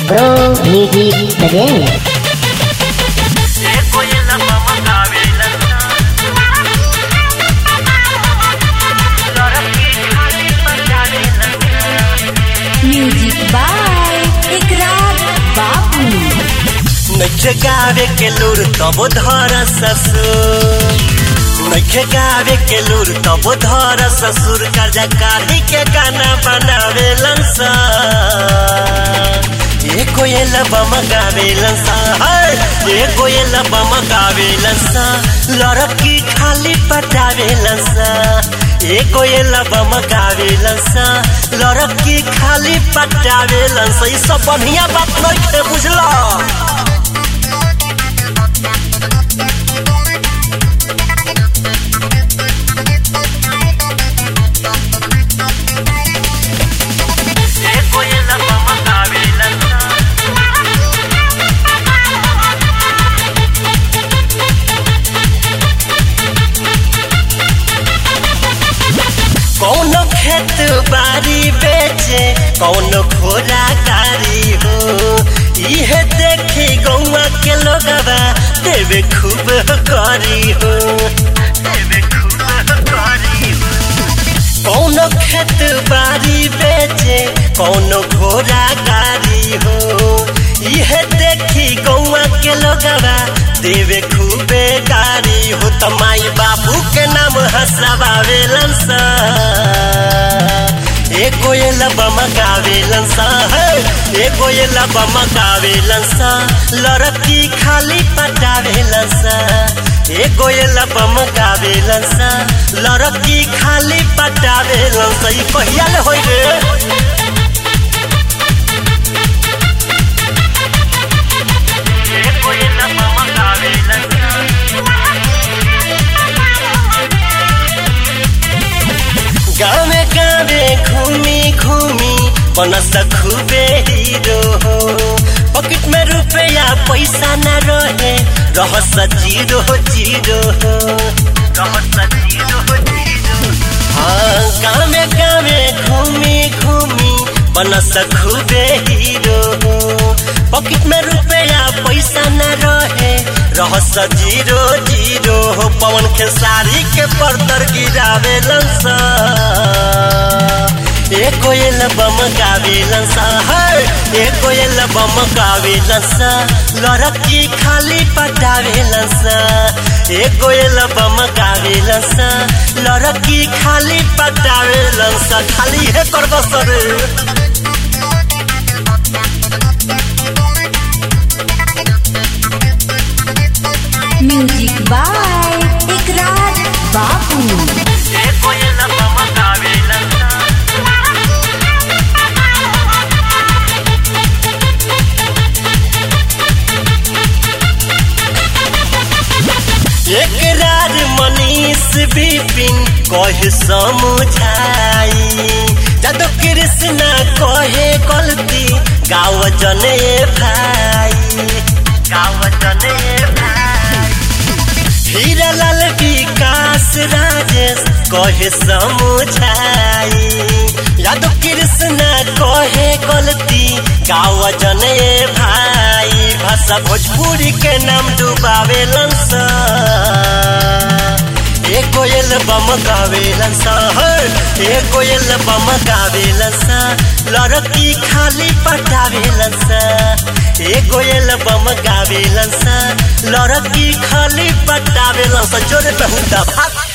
Bro Music presents music by Ikrar Babu नैखे गावे के लूर तब धर ससुर नैखे गावे के लूर तब धर ससुर कर्जा काढ़ी के गाना बनावे लंसा ये कोयल बम गावे लंसा ये कोयल बम गावे लंसा लड़की खाली पटावे लंसा ये कोयल बम गावे लंसा लड़की खाली पटावे लंसा ई सब बढ़िया बात नहीं बुझला कौनो खेत बारी बेचे कौनो घोड़ा गाड़ी हो इहे देखी गौवा के लोगवा देवे खूब करी हो देवे खूब करी हो कौनो खेत बारी बेचे कौनो घोड़ा गाड़ी हो इहे देखी गौवा के लोगवा देवे खूबे गाड़ी हो त माई बाबू के नाम हंसावेलन सा ए कोयल बम गावेलन सा है ए कोयल बम गावेलन सा लड़की खाली पटावेलन सा ए कोयल बम गावेलन सा लड़की खाली पटावेलन सा ई कहिया ले होई रे ए कोयल बम गावेलन सा गावे गावे घूमी घूमी बनस खूबे हीरो हो पॉकेट में रुपया पैसा न रहे रहस जीरो जीरो हो रहस जीरो जीरो हाँ गावे गावे घूमी घूमी बनस खूबे हीरो हो पॉकेट में रुपया पैसा न रहे रहस जीरो जीरो हो पवन के साड़ी के पर्दर गिरावे लंसा ए कोयल बम गावे लंसा है ए कोयल बम गावे लंसा लड़की खाली पटावे लंसा ए कोयल बम गावे लंसा लड़की खाली पटावे लंसा खाली है कर सर म्यूजिक बाय इकरार बाबू ए कोयल बम गावे लंसा एकरार मनीष विपिन कहे समझाई जदो कृष्ण कहे गलती गाँव जने भाई गाँव जने भाई हीरालाल विकास राजेश कहे समझाई यादव कृष्ण कहे गलती गाँव जने भाई भाषा भोजपुरी के नाम डुबावे लंसा ए कोयल बम गावे लंसा ए कोयल बम गावे लंसा लड़की खाली पटावे लंसा ए कोयल बम गावे लंसा लड़की खाली पटावे लंसा जोरे पे हुंदा भाग